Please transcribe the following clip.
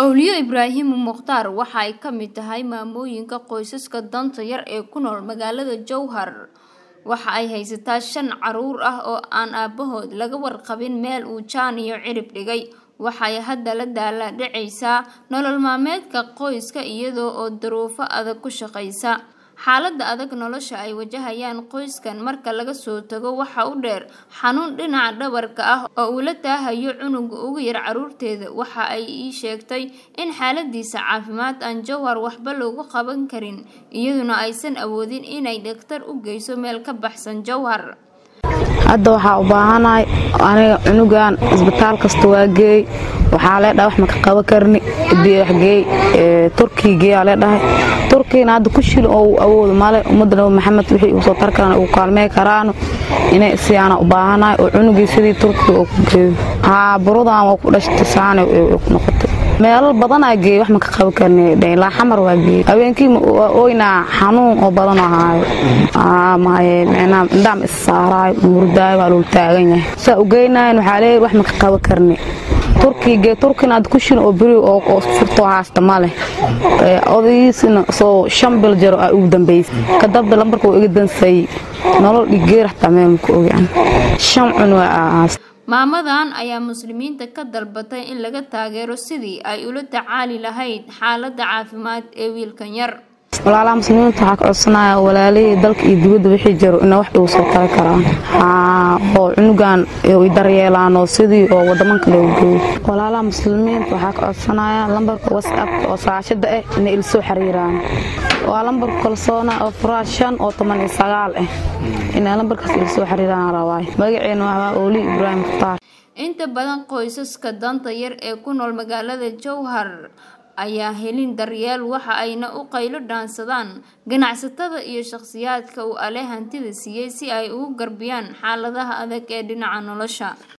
Awliyo Ibraahim Mukhtaar waxa ay ka mid tahay maamooyinka qoysaska danta yar ee ku nool magaalada Jowhar. Waxa ay haysataa shan caruur ah oo aan aabahood laga warqabin meel uu jaan iyo cirib dhigay. Waxa ay hadda la daalaa dhacaysaa nolol maalmeedka qoyska iyada oo duruufo adag ku shaqaysa. Xaaladda adag nolosha ay wajahayaan qoyskan marka laga soo tago waxa u dheer xanuun dhinaca dhabarka ah oo uu la taahayo cunuga ugu yar caruurteeda. Waxa ay ii sheegtay in xaaladiisa caafimaad aan Jowhar waxba looga qaban karin iyaduna aysan awoodin inay dhakhtar u geyso meel ka baxsan Jowhar. hadda waxaa u baahanahay aniga cunugan isbitaal kasta waa geey waxaa leedhahay wax maka qaban karni waxgeey turkiga geeyaa leedhahay turkigana hadda ku shil oo uu awoodo male ummadda nabi maxamed wixii uu soo tar karaan ugu kaalmey karaano inay siyaana u baahanahay oo cunugii sidii turkiga oo ku geeyo haa burudan waa ku dhashtay saane ku noqotay meelal badanaa geey wax maka qaban karni ilaa xamar waa geey habeenkii waa ooynaa xanuun oo badan ahaayo maye micnaa indhaam is saaraayo murdaayo waa lul taagan yahay saa u geynayan waxaa leeyahay wax maka qaban karni turkiga turkina aad ku shil oo beri oo furtoo haasta ma leh odagiisina soo shan bil jaro aa ugu dambaysay kadabda lambarka waa iga dansayey nolol dhigeer xataa meel maku ogaan shan cun waa aas Maamadan ayaa muslimiinta ka dalbatay in laga taageero sidii ay ula tacaali lahayd xaaladda caafimaad ee wiilkan yar. walaalaha muslimiinta waxaa ka codsanaya walaalihii dalka iyo dibadda wixii jiro ina wax igu soo tari karaan oo cunugan ay daryeelaan oo sidii oo wadaman kale u geeyo walaalaha muslimiinta waxaa ka codsanaya lambarka whatsappka oo saashada ah inay ila soo xiriiraan waa lambarka kalsoona oo furaa shan oo toban iyo sagaal ah inay lambarkaas ila soo xiriiraan rabaay magaceena waxaa ooli ibraahim mukhtaar Inta badan qoysaska danta yar ee ku nool magaalada Jowhar ayaa helin daryeel waxa ayna u qaylo dhaansadaan ganacsatada iyo shakhsiyaadka uu ale hantida siiyey si ay ugu garbiyaan xaaladaha adag ee dhinaca nolosha